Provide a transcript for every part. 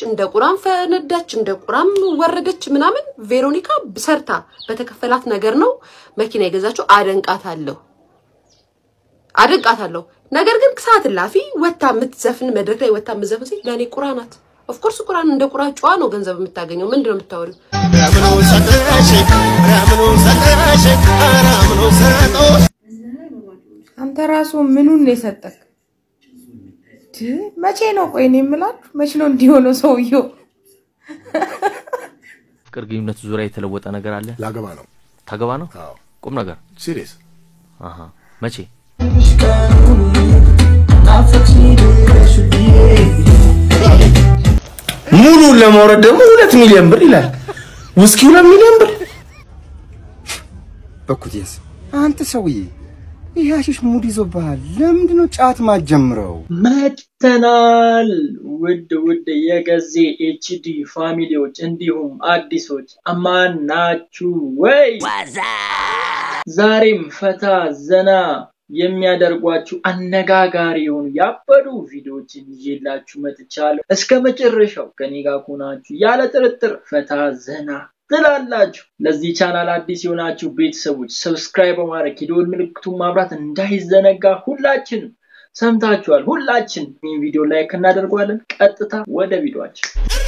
እንደ ቁራም ፈነዳች፣ እንደ ቁራም ወረደች ምናምን። ቬሮኒካ ሰርታ በተከፈላት ነገር ነው መኪና የገዛችው። አደንቃታለሁ አደንቃታለሁ። ነገር ግን ሰዓት እላፊ ወታ የምትዘፍን መድረክ ላይ ወታ የምትዘፍን ሴት ለእኔ ቁራ ናት። ኦፍኮርስ ቁራን እንደ ቁራ ጨዋ ነው ገንዘብ የምታገኘው። ምንድን ነው የምታወሪው? አንተ ራሱ ምኑን ነው የሰጠክ? መቼ ነው ቆይ እኔ የምላችሁ መቼ ነው እንዲሆነው ሰውየው? ፍቅር ግንኙነት ዙሪያ የተለወጠ ነገር አለ? ላገባ ነው። ታገባ ነው? አዎ ቁም ነገር ሲሪየስ አሃ መቼ? ሙሉን ለማውረድ ደግሞ ሁለት ሚሊዮን ብር ይላል። ውስኪ ሁለት ሚሊዮን ብር በኩቴስ አንተ ሰውዬ ይህ አሽሽ ሙድ ይዞብሃል። ለምንድን ነው ጫት ማትጀምረው? መጥተናል። ውድ ውድ የገዜ ኤችዲ ፋሚሊዎች እንዲሁም አዲሶች አማን ናችሁ ወይ? ዛሬም ፈታ ዘና የሚያደርጓችሁ አነጋጋሪ የሆኑ ያበዱ ቪዲዮዎችን ይዤላችሁ መጥቻለሁ። እስከ መጨረሻው ከኔ ጋር ከሆናችሁ ያለ ጥርጥር ፈታ ዘና ትላላችሁ። ለዚህ ቻናል አዲስ የሆናችሁ ቤተሰቦች ሰብስክራይብ በማድረግ የደወል ምልክቱን ማብራት እንዳይዘነጋ። ሁላችንም ሰምታችኋል። ሁላችን ይህን ቪዲዮ ላይክ እናደርገዋለን። ቀጥታ ወደ ቪዲዮአችን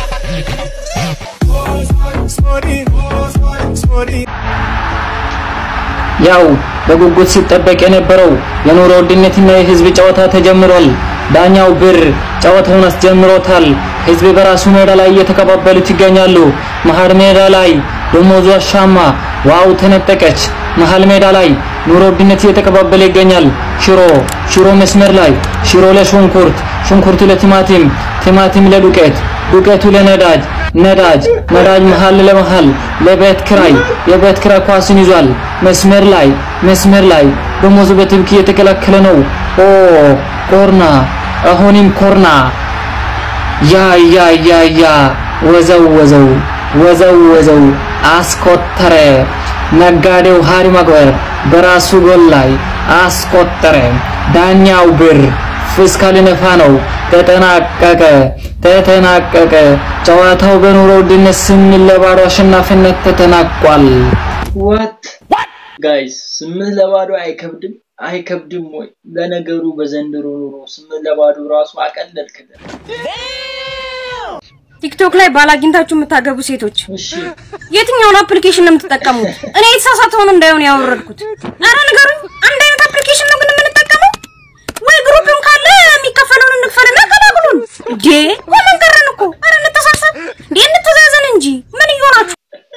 ያው በጉጉት ሲጠበቅ የነበረው የኑሮ ውድነትና የህዝብ ጨዋታ ተጀምሯል። ዳኛው ብር ጨዋታውን አስጀምሮታል። ህዝብ በራሱ ሜዳ ላይ እየተቀባበሉት ይገኛሉ። መሀል ሜዳ ላይ ደሞዙ አሻማ፣ ዋው ተነጠቀች። መሀል ሜዳ ላይ ኑሮ ውድነት እየተቀባበለ ይገኛል። ሽሮ ሽሮ መስመር ላይ ሽሮ ለሽንኩርት፣ ሽንኩርቱ ለቲማቲም፣ ቲማቲም ለዱቄት፣ ዱቄቱ ለነዳጅ፣ ነዳጅ ነዳጅ መሀል ለመሀል ለቤት ክራይ፣ የቤት ክራይ ኳስን ይዟል። መስመር ላይ መስመር ላይ ደሞዙ በትብክ እየተከለከለ ነው። ኦ ኮርና፣ አሁንም ኮርና። ያ ያ ያ ያ ወዘው ወዘው ወዘው ወዘው አስቆጠረ። ነጋዴው ሃሪ ማግበር በራሱ ጎል ላይ አስቆጠረ። ዳኛው ብር ፊስካል ነፋ ነው። ተጠናቀቀ ተጠናቀቀ። ጨዋታው በኑሮ ውድነት ስምንት ለባዶ አሸናፊነት ተጠናቋል። ዋት ጋይስ ስምንት ለባዶ አይከብድም አይከብድም ወይ? ለነገሩ በዘንድሮ ኑሮ ስምንት ለባዶ ራሱ አቀለልክልን። ቲክቶክ ላይ ባል አግኝታችሁ የምታገቡ ሴቶች እሺ የትኛውን አፕሊኬሽን ነው የምትጠቀሙት? እኔ የተሳሳተውን እንዳይሆን ያወረድኩት። ኧረ ንገሩኝ። አንድ አይነት አፕሊኬሽን ነው ግን የምንጠቀመው? ወይ ግሩፕም ካለ የሚከፈለውን እንክፈልና ቀላቅሉን። እንዴ ቆመን ቀረን እኮ። ኧረ እንተሳሰብ እንዴ እንተዛዘን እንጂ ምን እየሆናችሁ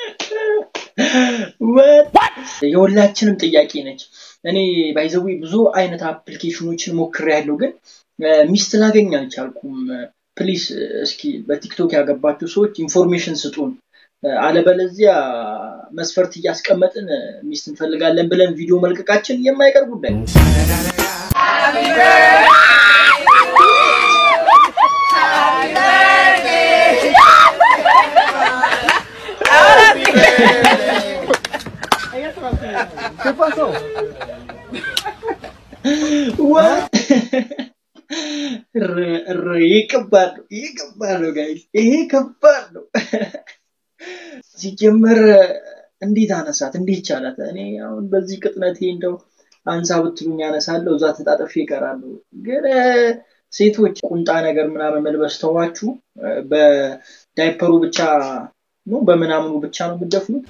ወት የሁላችንም ጥያቄ ነች። እኔ ባይዘዊ ብዙ አይነት አፕሊኬሽኖችን ሞክሬያለሁ፣ ግን ሚስት ላገኝ አልቻልኩም። ፕሊስ እስኪ በቲክቶክ ያገባችሁ ሰዎች ኢንፎርሜሽን ስጡን። አለበለዚያ መስፈርት እያስቀመጥን ሚስት እንፈልጋለን ብለን ቪዲዮ መልቀቃችን የማይቀር ጉዳይ ነው። ይህ ከባድ ነው። ይህ ከባድ ነው ጋይስ፣ ይሄ ከባድ ነው። ሲጀመር እንዴት አነሳት? እንዴት ቻላት? እኔ አሁን በዚህ ቅጥነቴ እንደው አንሳ ብትሉኝ ያነሳለሁ፣ እዛ ተጣጥፌ ይቀራሉ። ግን ሴቶች ቁንጣ ነገር ምናምን መልበስ ተዋችሁ፣ በዳይፐሩ ብቻ ነው በምናምኑ ብቻ ነው የምትደፍኑት።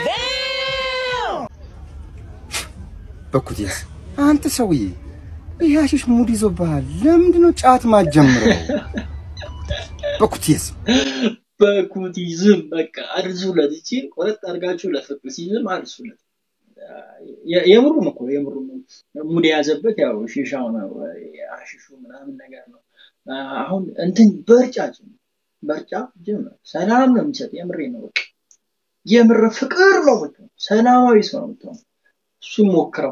በኩቴስ አንተ ሰውዬ ይህ አሽሽ ሙድ ይዞብሃል። ለምንድን ነው ጫት ማትጀምረው? በኩቴስ በኩቲዝም በቃ አድርሱለት። እቺን ቆረጥ አድርጋችሁ ለፍቅሲዝም አድርሱለት። የምሩም እኮ የምሩም ሙድ የያዘበት ያው ሺሻው ነው አሽሹ ምናምን ነገር ነው። አሁን እንትን በርጫ ጭም በርጫ ጅም ሰላም ነው የሚሰጥ። የምሬ ነው በቃ የምር ፍቅር ነው የምትሆነው። ሰላማዊ ሰው ነው የምትሆነው። እሱ ሞክረው።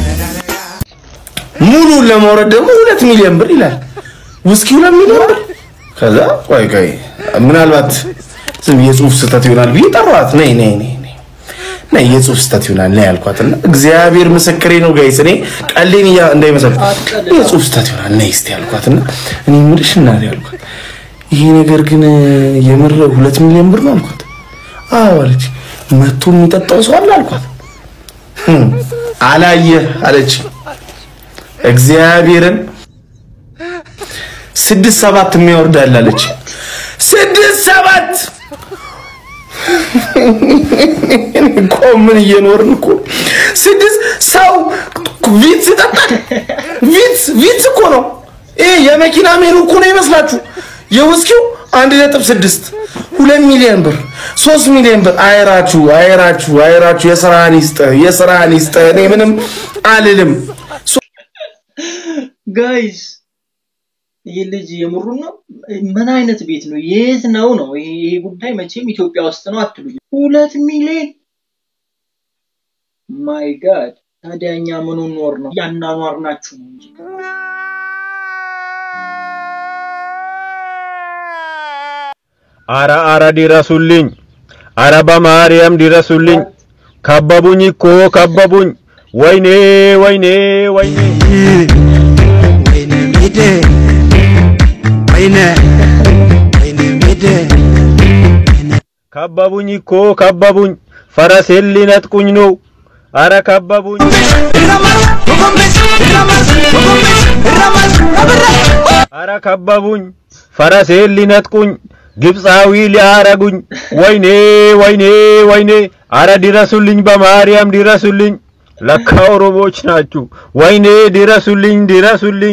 ሙሉን ለማውረድ ደግሞ ሁለት ሚሊዮን ብር ይላል። ውስኪ ሁለት ሚሊዮን ብር። ከዛ ቆይ ቆይ ምናልባት ዝም የጽሁፍ ስህተት ይሆናል ብዬ ጠሯት። ነይ ነይ ነይ ነይ ነይ የጽሁፍ ስህተት ይሆናል ነይ ያልኳትና እግዚአብሔር ምስክሬ ነው ጋይስ፣ እኔ ቀሌን እያ እንዳይመስል የጽሁፍ ስህተት ይሆናል ነይ እስቲ ያልኳትና እኔ የምልሽ እና ያልኳት ይሄ ነገር ግን የምር ሁለት ሚሊዮን ብር ነው አልኳት። አዎ አለች። መቶ የሚጠጣው ሰው አለ አልኳት። "ህም፣ አላየህ አለች። እግዚአብሔርን ስድስት ሰባት የሚያወርዳል አለች። ስድስት ሰባት እኮ ምን እየኖርን እኮ ስድስት ሰው ቪትስ ይጠጣል። ቪትስ ቪትስ እኮ ነው ይሄ የመኪና ሜኑ እኮ ነው ይመስላችሁ። የውስኪው አንድ ነጥብ ስድስት ሁለት ሚሊዮን ብር ሶስት ሚሊዮን ብር። አይራችሁ አይራችሁ አይራችሁ። የስራህን ይስጥህ የስራህን ይስጥህ። እኔ ምንም አልልም። ጋይስ ይህ ልጅ የምሩ ነው? ምን አይነት ቤት ነው? የት ነው ነው? ይሄ ይሄ ጉዳይ መቼም ኢትዮጵያ ውስጥ ነው አትሉኝ። ሁለት ሚሊዮን ማይ ጋድ። ታዲያ እኛ ምኑ ኖር ነው? ያናኗር ናችሁ ነው እንጂ አረ አረ ድረሱልኝ! አረ በማርያም ድረሱልኝ! ከበቡኝ እኮ ከበቡኝ! ወይኔ ወይኔ ወይኔ! ከበቡኝ እኮ ከበቡኝ! ፈረሴን ሊነጥቁኝ ነው! አረ ከበቡኝ! አረ ከበቡኝ! ፈረሴን ሊነጥቁኝ ግብፃዊ ሊያረጉኝ! ወይኔ ወይኔ ወይኔ! አረ ድረሱልኝ! በማርያም ድረሱልኝ! ለካ ኦሮሞዎች ናችሁ! ወይኔ ድረሱልኝ! ድረሱልኝ!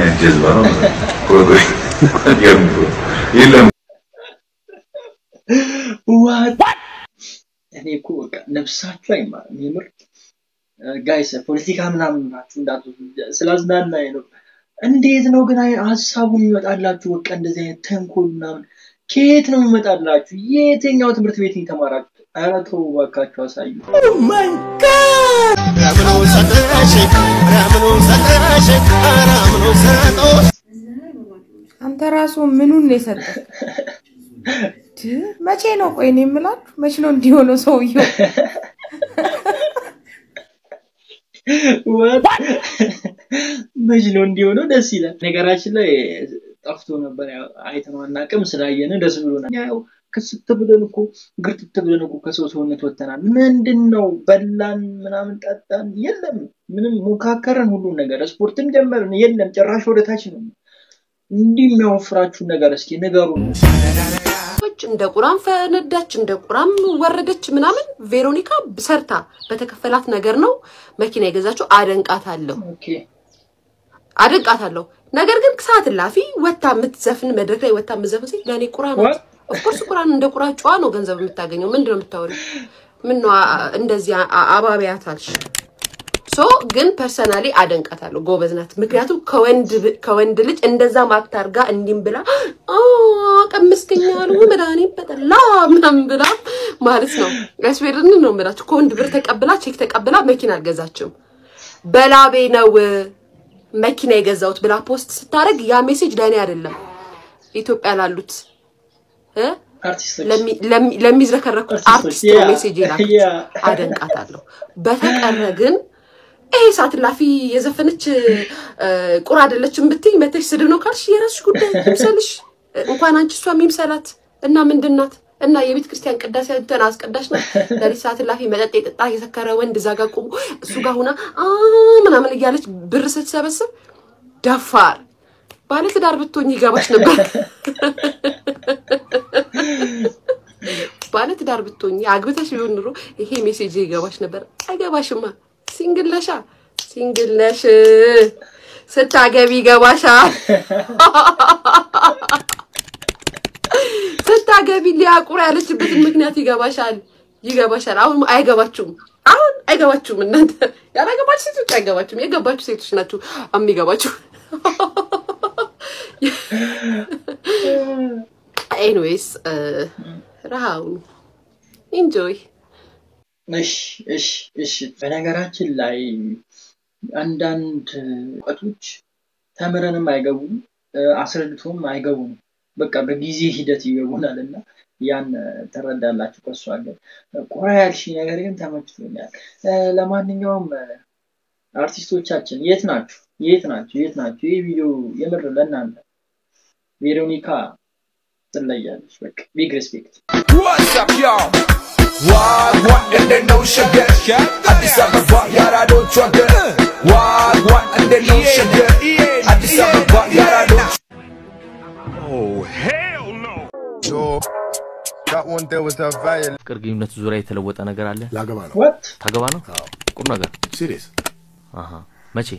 ዋት እኔ እኮ በቃ ነፍሳችሁ አይማርም። የምር ጋይስ ፖለቲካ ምናምን ናችሁ እንዳትወስዱ፣ ስላዝናናኝ ነው። እንዴት ነው ግን አይ- ሀሳቡ የሚመጣላችሁ? በቃ እንደዚህ አይነት ተንኮል ምናምን ከየት ነው የሚመጣላችሁ? የትኛው ትምህርት ቤት ነው የተማራችሁት? ኧረ ተው እባካችሁ አሳዩ። አንተ ራሱ ምኑን ነው የሰጠህ? ድ መቼ ነው ቆይ እኔ የምላችሁ መቼ ነው እንዲሆነው ሰውየው? What? መች ነው እንዲሆነው? ደስ ይላል። ነገራችን ላይ ጠፍቶ ነበር፣ ያው አይተነው አናውቅም። ስላየን ደስ ብሎናል። ያው ክስት ብለን እኮ ግርጥት ብለን እኮ ከሰው ሰውነት ወጥተናል። ምንድን ነው በላን፣ ምናምን ጠጣን፣ የለም ምንም ሞካከረን፣ ሁሉን ነገር ስፖርትም ጀመርን፣ የለም ጭራሽ ወደ ታች ነው። እንዲህ የሚያወፍራችሁን ነገር እስኪ ንገሩ። ሰዎች እንደ ቁራም ፈነዳች፣ እንደ ቁራም ወረደች ምናምን። ቬሮኒካ ሰርታ በተከፈላት ነገር ነው መኪና የገዛችው። አደንቃታለሁ ኦኬ አደንቃታለሁ። ነገር ግን ሰዓት እላፊ ወታ የምትዘፍን መድረክ ላይ ወታ የምትዘፍን ሴት ለእኔ ቁራ ናት። What? ኦፍኮርስ ቁራን እንደ ቁራ ጨዋ ነው ገንዘብ የምታገኘው። ምንድን ነው የምታወሪው? ምን ነው አ- እንደዚህ አ- አባቢያታልሽ? ሶ ግን ፐርሰናሊ አደንቃታለሁ። ጎበዝ ናት። ምክንያቱም ከወንድ ብ- ከወንድ ልጅ እንደዛ ማክት አድርጋ እንዲም ብላ አ ቀመስከኛል መድኃኒት በጠላ ምናምን ብላ ማለት ነው። ያስቤርን ነው የምላችሁ። ከወንድ ብር ተቀብላ ቼክ ተቀብላ መኪና አልገዛችም። በላቤ ነው መኪና የገዛሁት ብላ ፖስት ስታደርግ ያ ሜሴጅ ለእኔ አይደለም ኢትዮጵያ ላሉት እ አርቲስቶች ለሚ- ለሚ- ለሚዝረከረኩት አርቲስቶች፣ አርቲስት ነው ያ፣ ሜሴጅ የላኩት። ያ። አደንቃታለሁ። በተቀረ ግን ይሄ ሰዓት ላፊ የዘፈነች እ፣ ቁራ አይደለችም ብትይ መተሽ ስድብ ነው ካልሽ የራስሽ ጉዳይ ይምሰልሽ። እንኳን አንቺ እሷ የሚምሰላት እና ምንድን ናት እና የቤተ ክርስቲያን ቅዳሴ እንትን አስቀዳሽ ናት። ለሊት ሰዓት ላፊ መጠጥ የጠጣ የሰከረ ወንድ እዛ ጋር ቆሞ እሱ ጋር ሁና አ ምናምን እያለች ብር ስትሰበስብ ደፋር ባለትዳር ብትሆኝ ይገባሽ ነበር። ባለትዳር ብትሆኝ አግብተሽ ቢሆን ኑሮ ይሄ ሜሴጅ ይገባሽ ነበር። አይገባሽማ። ሲንግል ነሻ፣ ሲንግል ነሽ። ስታገቢ ይገባሻል። ስታገቢ ሊያቁር ያለችበትን ምክንያት ይገባሻል፣ ይገባሻል። አሁን አይገባችሁም። አሁን አይገባችሁም። እናንተ ያላገባችሁ ሴቶች አይገባችሁም። የገባችሁ ሴቶች ናችሁ የሚገባችሁ። ኤኒዌይስ ረሃውን ኢንጆይ እሺ እሺ እሺ። በነገራችን ላይ አንዳንድ እውቀቶች ተምረንም አይገቡም፣ እ፣ አስረድቶም አይገቡም። በቃ በጊዜ ሂደት ይገቡናል እና ያን ትረዳላችሁ። ከእሱ አገር ቁራ ያልሽኝ ነገር ግን ተመችቶኛል። እ፣ ለማንኛውም እ፣ አርቲስቶቻችን የት ናችሁ? የት ናችሁ? የት ናችሁ? ይህ ቪዲዮ የምር ለእናንተ ቬሮኒካ ትለያለች። በቃ ቢግ ሪስፔክት። What's up, y'all? What, what, and they know sugar. Addis Ababa, yara don't sugar. What, what, and they know sugar. Addis Ababa, yara don't Oh, hell no! Yo, that one there was that violent. ፍቅር ግንኙነት ዙሪያ የተለወጠ ነገር አለ? ላገባ ነው። What? ታገባ ነው? ቁም ነገር ሲሪየስ አሃ። መቼ?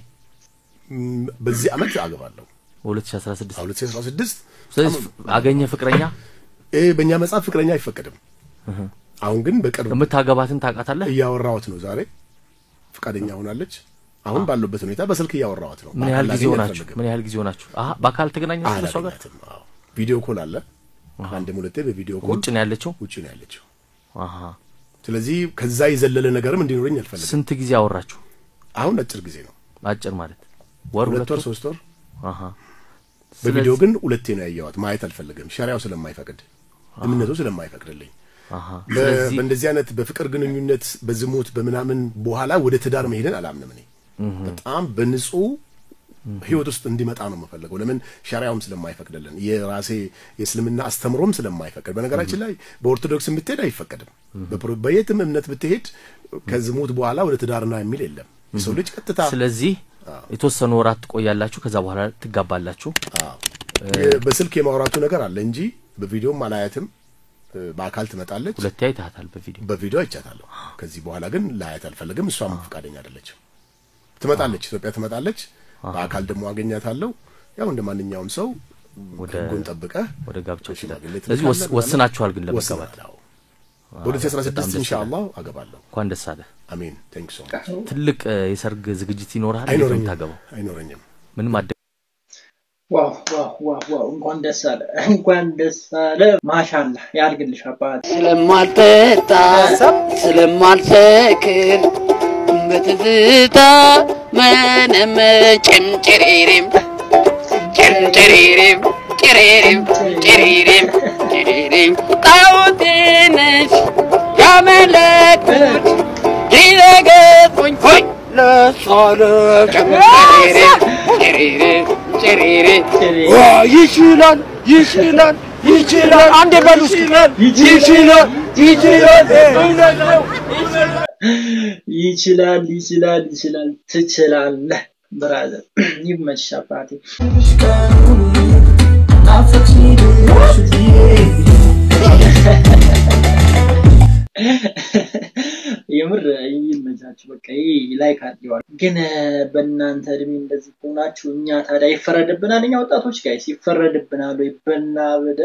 በዚህ አመት አገባለሁ። 2016 2016 ስለዚህ አገኘ ፍቅረኛ? ይሄ በእኛ መጽሐፍ ፍቅረኛ አይፈቀድም። አሁን ግን በቅርብ የምታገባትን ታውቃታለህ? እያወራኋት ነው። ዛሬ ፈቃደኛ ሆናለች። አሁን ባለበት ሁኔታ በስልክ እያወራኋት ነው። ምን ያህል በአካል ጊዜ ላገኝ ሆናችሁ? አልፈልግም። ምን ያህል ጊዜ ሆናችሁ? አሃ በአካል ተገናኛችሁ ከሷ ጋር? አላገኛትም። አዎ። ቪዲዮ ኮል አለ። አንድም ሁለቴ በቪዲዮ ኮል ውጭ ነው ያለችው? ውጭ ነው ያለችው። አሃ። ስለዚህ ከዛ የዘለለ ነገርም እንዲኖረኝ አልፈልግም። ስንት ጊዜ አወራችሁ? አሁን አጭር ጊዜ ነው። አጭር ማለት ወር ሁለት ወር ሶስት ወር። አሃ። በቪዲዮ ስለዚህ- ግን ሁለቴ ነው ያየዋት። ማየት አልፈልግም። ሸሪያው ስለማይፈቅድ እምነቱ ስለማይፈቅድልኝ አሃ። በ- ስለዚህ በእንደዚህ አይነት በፍቅር ግንኙነት በዝሙት በምናምን በኋላ ወደ ትዳር መሄድን አላምንም። እኔ በጣም በንጹህ ህይወት ውስጥ እንዲመጣ ነው የምፈልገው። ለምን ሸሪያውም ስለማይፈቅድልን የራሴ የእስልምና አስተምሮም ስለማይፈቅድ። በነገራችን ላይ በኦርቶዶክስ ብትሄድ አይፈቀድም። በፕሮ- በየትም እምነት ብትሄድ ከዝሙት በኋላ ወደ ትዳርና የሚል የለም። የሰው ልጅ ቀጥታ ስለዚህ የተወሰኑ ወራት ትቆያላችሁ፣ ከዛ በኋላ ትጋባላችሁ። የ- በስልክ የማውራቱ ነገር አለ እንጂ በቪዲዮም አላያትም። እ፣ በአካል ትመጣለች። ሁለቴ አይተሃታል በቪዲዮ በቪዲዮ አይቻታለሁ። ከዚህ በኋላ ግን ላያት አልፈለግም። እሷም ፈቃደኛ አይደለችም። ትመጣለች፣ ኢትዮጵያ ትመጣለች። በአካል ደግሞ አገኛታለሁ። ያው እንደ ማንኛውም ሰው ህጉን ጠብቀህ ወደ ጋብቻው ሽማግሌ ትሄዳለህ። ስለዚህ ወስ- ትልካለህ ወስናችኋል ግን ለመጋባት? ወስናለሁ። በ2016 በጣም ደስ ኢንሻአላህ ይላል። አገባለሁ። እንኳን ደስ አለ። አሜን። ቴንክ ሶ ትልቅ እ፣ የሰርግ ዝግጅት ይኖርሃል? እንዴት ነው አይኖረኝም የምታገባው? አይኖረኝም። ምንም አደ ዋው ዋው ዋው ዋው! እንኳን ደስ አለ፣ እንኳን ደስ አለ። ማሻላ ያድርግልሽ አባት። ስለማልጠጣ ስለማልሰክር በትዝታ መነመ ጭምጭሬሬም ጭምጭሬሬም ጭሬሬም ጭሬሬም ጭሬሬም ጣዖቴ ነሽ ያመለኩት ይረገጡኝ ሆይ ለሳለ ጭምጭሬሬም ጭሬሬም ጭሬሬም ይችላል ይችላል ይችላል አንዴ በሉ እስኪ ይችላል ይችላል እውነት ነው ይችላል ይችላል ይችላል ትችላለህ ብራዘር ይመችሽ አባቴ የምር ይመቻችሁ በቃ ይህ ላይክ አድርገዋል ግን በእናንተ እድሜ እንደዚህ ከሆናችሁ እኛ ታዲያ ይፈረድብናል እኛ ወጣቶች ጋይስ ይፈረድብናል ወይ በናበደ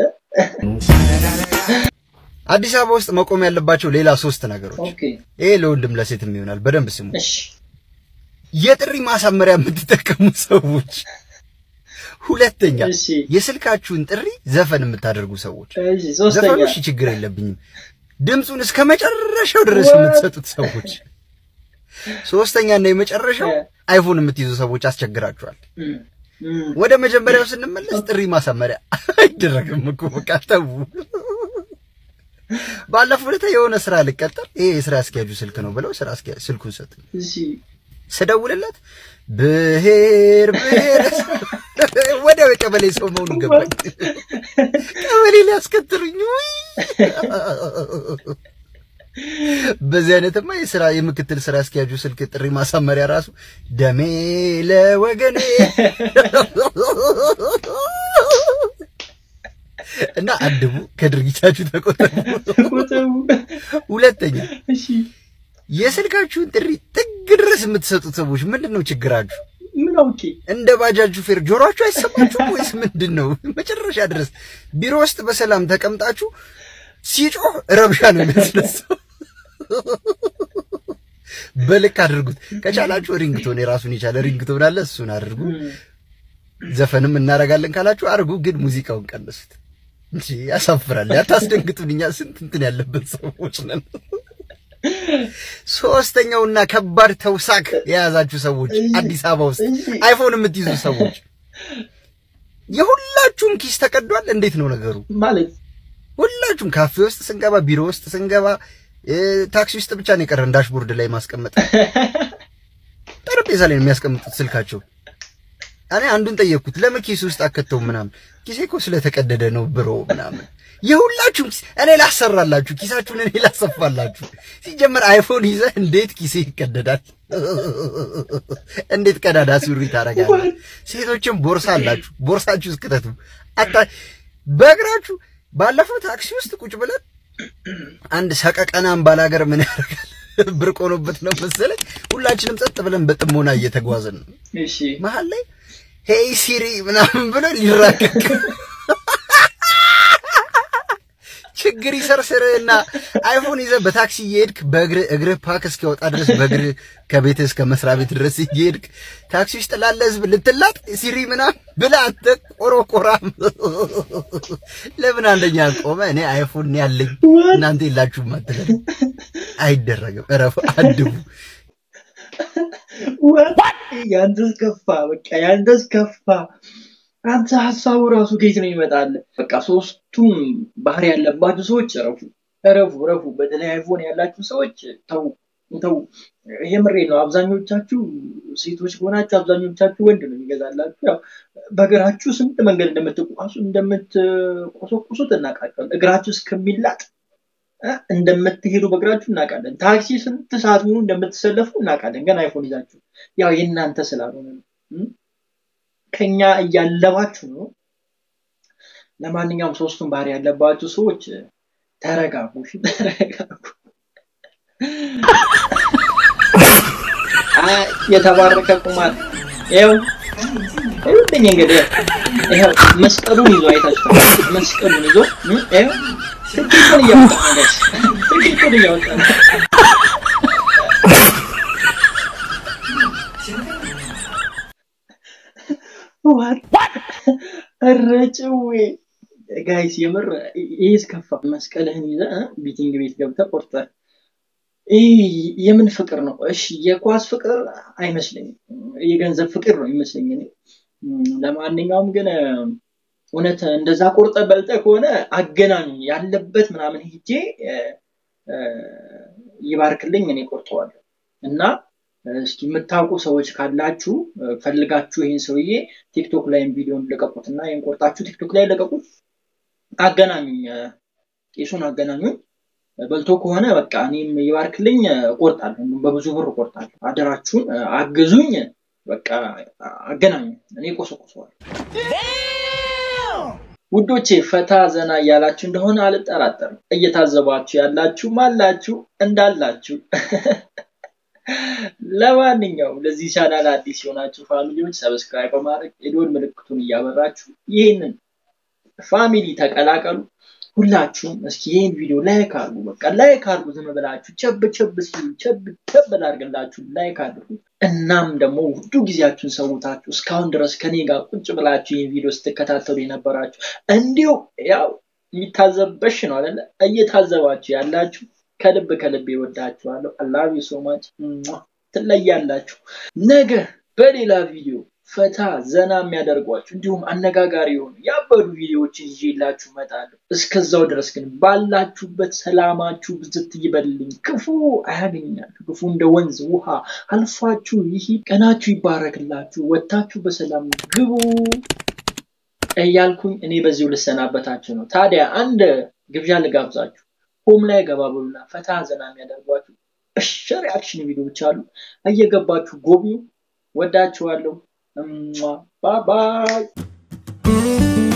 አዲስ አበባ ውስጥ መቆም ያለባቸው ሌላ ሶስት ነገሮች። ኦኬ ይሄ ለወንድም ለሴትም ይሆናል። በደንብ ስሙ። እሺ የጥሪ ማሳመሪያ የምትጠቀሙ ሰዎች፣ ሁለተኛ የስልካችሁን ጥሪ ዘፈን የምታደርጉ ሰዎች። እሺ ሶስተኛ ዘፈኑ እሺ ችግር የለብኝም፣ ድምፁን እስከ መጨረሻው ድረስ የምትሰጡት ሰዎች። ሶስተኛ እና የመጨረሻው አይፎን የምትይዙ ሰዎች አስቸግራችኋል። እም፣ እም፣ ወደ መጀመሪያው ስንመለስ ጥሪ ማሳመሪያ አይደረግም እኮ በቃ ተው። ባለፈው ዕለት የሆነ ስራ ልቀጠር፣ ይሄ የስራ አስኪያጁ ስልክ ነው ብለው ስራ አስኪያጅ ስልኩን ሰጡኝ። እሺ ስደውልለት ብሔር ብሔር ወዲያው የቀበሌ ሰው መሆኑ ገባኝ። ቀበሌ ሊያስከትሉኝ ውይ! በዚህ አይነትማ የስራ የምክትል ስራ አስኪያጁ ስልክ ጥሪ ማሳመሪያ ራሱ ደሜ ለወገኔ እና አድቡ፣ ከድርጊታችሁ ተቆጠቡ። ሁለተኛ የስልካችሁን ጥሪ ጥግ ድረስ የምትሰጡት ሰዎች ምንድን ነው ችግራችሁ? ምን አውቄ እንደ ባጃጅ ሹፌር ጆሮአችሁ አይሰማችሁም ወይስ ምንድን ነው? መጨረሻ ድረስ ቢሮ ውስጥ በሰላም ተቀምጣችሁ ሲጮህ ረብሻ ነው የሚያስነሳው። በልክ አድርጉት። ከቻላችሁ ሪንግቶን የራሱን የቻለ ሪንግቶን አለ፣ እሱን አድርጉ። ዘፈንም እናደርጋለን ካላችሁ አድርጉ፣ ግን ሙዚቃውን ቀንሱት እንጂ ያሳፍራል። ያታስደንግጡን። እኛ ስንት እንትን ያለበት ሰዎች ነን። ሶስተኛውና ከባድ ተውሳክ የያዛችሁ ሰዎች አዲስ አበባ ውስጥ አይፎን የምትይዙ ሰዎች የሁላችሁም ኪስ ተቀዷል። እንዴት ነው ነገሩ? ማለት ሁላችሁም ካፌ ውስጥ ስንገባ፣ ቢሮ ውስጥ ስንገባ፣ እ፣ ታክሲ ውስጥ ብቻ ነው የቀረን ዳሽቦርድ ላይ ማስቀመጥ። ጠረጴዛ ላይ ነው የሚያስቀምጡት ስልካቸው። እኔ አንዱን ጠየቅኩት፣ ለምን ኪስ ውስጥ አከተው ምናምን። ኪሴ እኮ ስለተቀደደ ነው ብሮ ምናምን። የሁላችሁም ኪስ እኔ ላሰራላችሁ፣ ኪሳችሁን እኔ ላሰፋላችሁ። ሲጀመር አይፎን ይዘህ እንዴት ኪሴ ይቀደዳል? እንዴት ቀዳዳ ሱሪ ታደርጋለህ? ሴቶችም ቦርሳ አላችሁ፣ ቦርሳችሁ እስክተቱ አታ በእግራችሁ ባለፈው ታክሲ ውስጥ ቁጭ ብለን አንድ ሰቀቀናም ባላገር ምን ያደርጋል ብርቅ ሆኖበት ነው መሰለኝ። ሁላችንም ጸጥ ብለን በጥሞና እየተጓዝን ነው። እሺ መሀል ላይ ሄይ ሲሪ ምናምን ብሎ ሊራቀቅ ችግር ይሰርስርህና አይፎን ይዘህ በታክሲ እየሄድክ በእግርህ እግርህ ፓክ እስኪወጣ ድረስ በእግርህ ከቤትህ እስከ መስሪያ ቤት ድረስ እየሄድክ ታክሲ ውስጥ ላለ ህዝብ ልትላጥ ሲሪ ምናምን ብለህ አንተ ቆሮቆራም ለምን አንደኛ ቆመ? እኔ አይፎን ነው ያለኝ እናንተ የላችሁም አትበል። አይደረግም። እረፉ፣ አድቡ። ያንተስ ከፋ፣ በቃ ያንተስ ከፋ። አንተ ሀሳቡ ራሱ ከየት ነው ይመጣል? በቃ ሶስቱም ባህሪ ያለባችሁ ሰዎች እረፉ፣ እረፉ፣ እረፉ። በተለይ አይፎን ያላችሁ ሰዎች ተው፣ ተው። ይሄ ምሬ ነው። አብዛኞቻችሁ ሴቶች ከሆናችሁ አብዛኞቻችሁ ወንድ ነው የሚገዛላችሁ። ያው በእግራችሁ ስንት መንገድ እንደምትቋሱ እንደምትቆሰቁሱት እናውቃለን። እግራችሁ እስከሚላጥ እ እንደምትሄዱ በእግራችሁ እናውቃለን። ታክሲ ስንት ሰዓት ሙሉ እንደምትሰለፉ እናውቃለን። ግን አይፎን ይዛችሁ ያው የእናንተ ስላልሆነ ነው እ ከኛ እያለባችሁ ነው። ለማንኛውም ሶስቱም ባህሪ ያለባችሁ ሰዎች ተረጋጉ፣ እሺ? ተረጋጉ። አይ የተባረከ ቁማር ይኸው ይኸውልኝ እንግዲህ ይኸው መስቀሉን ይዞ አይታችኋል። መስቀሉን ይዞ እ ይኸው ትኬቱን እያወጣ ነው ጋይስ፣ ትኬቱን እያወጣ ነው። ኧረ ጭዌ ጋይስ የምር ይሄ እስከፋ። መስቀልህን ይዘህ እ ቢቲንግ ቤት ገብተህ ቆርጠህ ይህ የምን ፍቅር ነው? እሺ የኳስ ፍቅር አይመስለኝም፣ የገንዘብ ፍቅር ነው ይመስለኝ እኔ። ለማንኛውም ግን እውነት እንደዛ ቆርጠ በልጠ ከሆነ አገናኙ ያለበት ምናምን ሄጄ ይባርክልኝ እኔ ቆርጠዋለሁ እና እስኪ የምታውቁ ሰዎች ካላችሁ ፈልጋችሁ ይህን ሰውዬ ቲክቶክ ላይም ቪዲዮን ልቀቁት እና ይህን ቆርጣችሁ ቲክቶክ ላይ ልቀቁት። አገናኙኝ፣ ቄሱን አገናኙኝ። በልቶ ከሆነ በቃ እኔም ይባርክልኝ እቆርጣለሁ፣ እንዲሁም በብዙ ብር እቆርጣለሁ። አደራችሁን አግዙኝ፣ በቃ አገናኙ፣ እኔ ቆሰቁሰዋለሁ። ውዶቼ ፈታ ዘና እያላችሁ እንደሆነ አልጠራጠርም። እየታዘባችሁ ያላችሁም አላችሁ እንዳላችሁ ለማንኛውም ለዚህ ቻናል አዲስ የሆናችሁ ፋሚሊዎች ሰብስክራይብ በማድረግ የደወል ምልክቱን እያበራችሁ ይህንን ፋሚሊ ተቀላቀሉ። ሁላችሁም እስኪ ይህን ቪዲዮ ላይክ አድርጉ። በቃ ላይክ አድርጉ። ዝም ብላችሁ ቸብ ቸብ ሲሉ ቸብ ቸብ ላድርግላችሁ ላይክ አድርጉ። እናም ደግሞ ውዱ ጊዜያችሁን ሰውታችሁ እስካሁን ድረስ ከኔ ጋር ቁጭ ብላችሁ ይህን ቪዲዮ ስትከታተሉ የነበራችሁ እንዲሁ ያው የሚታዘበሽ ነው አይደለ? እየታዘባችሁ ያላችሁ ከልብ ከልብ ይወዳችኋለሁ። አላቪ ሶማች ትለያላችሁ። ነገ በሌላ ቪዲዮ ፈታ ዘና የሚያደርጓችሁ እንዲሁም አነጋጋሪ የሆኑ ያበዱ ቪዲዮዎችን ይዤላችሁ እመጣለሁ። እስከዛው ድረስ ግን ባላችሁበት ሰላማችሁ ብዝት ይበልልኝ፣ ክፉ አያገኛችሁ። ክፉ እንደ ወንዝ ውሃ አልፏችሁ ይህ ቀናችሁ ይባረክላችሁ፣ ወጥታችሁ በሰላም ግቡ እያልኩኝ እኔ በዚሁ ልሰናበታችሁ ነው። ታዲያ አንድ ግብዣ ልጋብዛችሁ። ሆም ላይ ገባ ብሉና ፈታ ዘና የሚያደርጓችሁ እሺ ሪአክሽን ቪዲዮዎች አሉ። እየገባችሁ ጎብኙ። ወዳችኋለሁ። ባይ ባይ